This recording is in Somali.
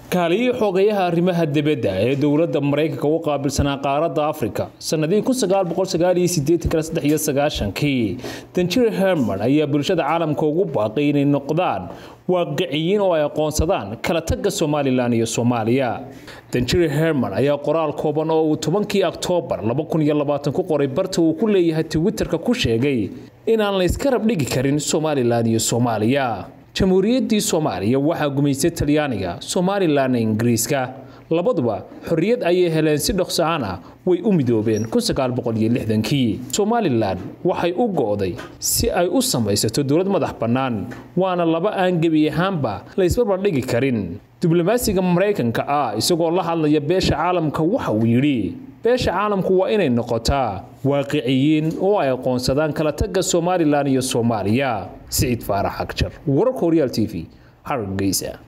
kaaliyihii xogayaha arrimaha dibadda ee dowladda maraykanka u qaabilsanaa qaaradda afrika sannadihii kii danjir herman ayaa bulshada caalamka ugu baaqay inay noqdaan waaqiciyiin oo ay aqoonsadaan kala tagga somalilan iyo soomaaliya danjir herman ayaa qoraal kooban oo uu tobankii oktoobar ku qoray barta uu ku leeyahay twitterka ku sheegay inaan la iska rabdhigi karin somalilan iyo soomaaliya jamhuuriyaddii soomaaliya waxaa gumaystay talyaaniga somalilanna ingiriiska labaduba xorriyad ayay heleen si dhokso-aan ah way u midoobeen kii somalilan waxay u go'day si ay u samaysato dowlad madax bannaan waana laba aan gebi ahaanba la isbarbardhigi karin diblomaasiga maraykanka ah isagoo la hadlaya beesha caalamka waxa uu yidhi beesha caalamku waa inay noqotaa waaqiciyiin oo ay aqoonsadaan kala tagga somalilan iyo soomaaliya siciid faarax agjar wararka horyaal t v hargeysa